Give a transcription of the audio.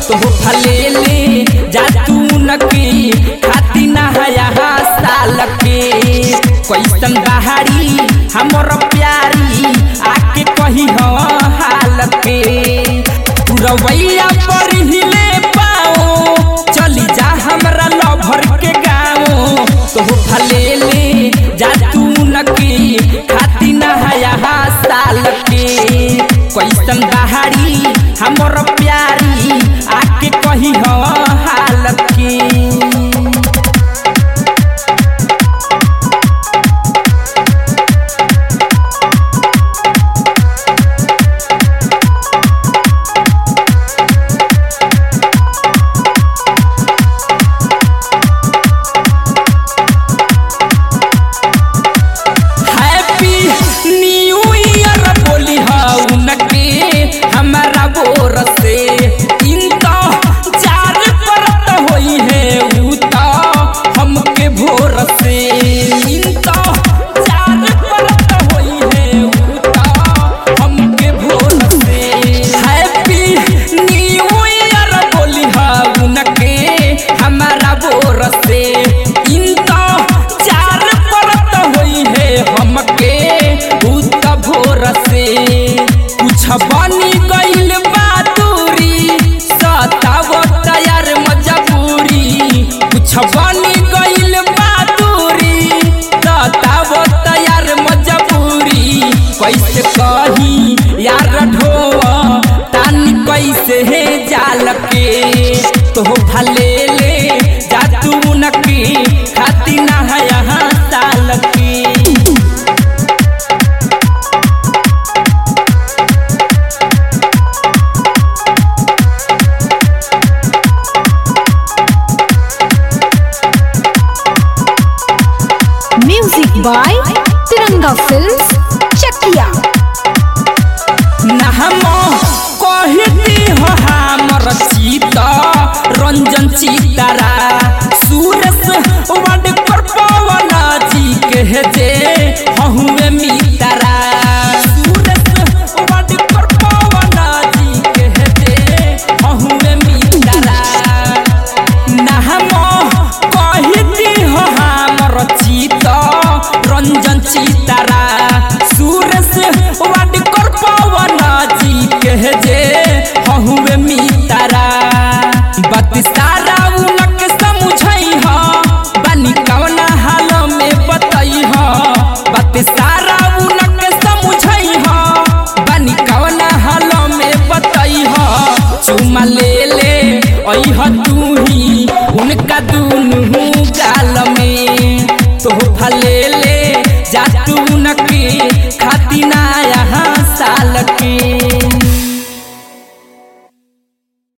तो भले ले जा तू नकी खाती नहाया साल के कैसन बहारी हमर प्यारी आके कही हो हाल के पुरवैया पर हिले पाओ चली जा हमरा लभर के गाँव तो भले ले जा तू नकी खाती नहाया साल के कैसन बहारी हमर प्यारी आके कही हो हाल के हैप्पी न्यू ईयर बोली उनके हमारा बोर से इनका चार परत होई है ऊ तो हमके भोर से इनका चार परत होई है ऊ तो हमके भोर से हैप्पी न्यू ईयर बोली उनके हमारा बोर से इनका चार परत होई है हमके भूत भोर से कुछ बनी गइल बादुरी सताव तैयार मजबूरी कुछ बनी गइल बादुरी सताव तैयार मजबूरी कैसे कही यार ढोआ तानी कैसे है जाल के तो भले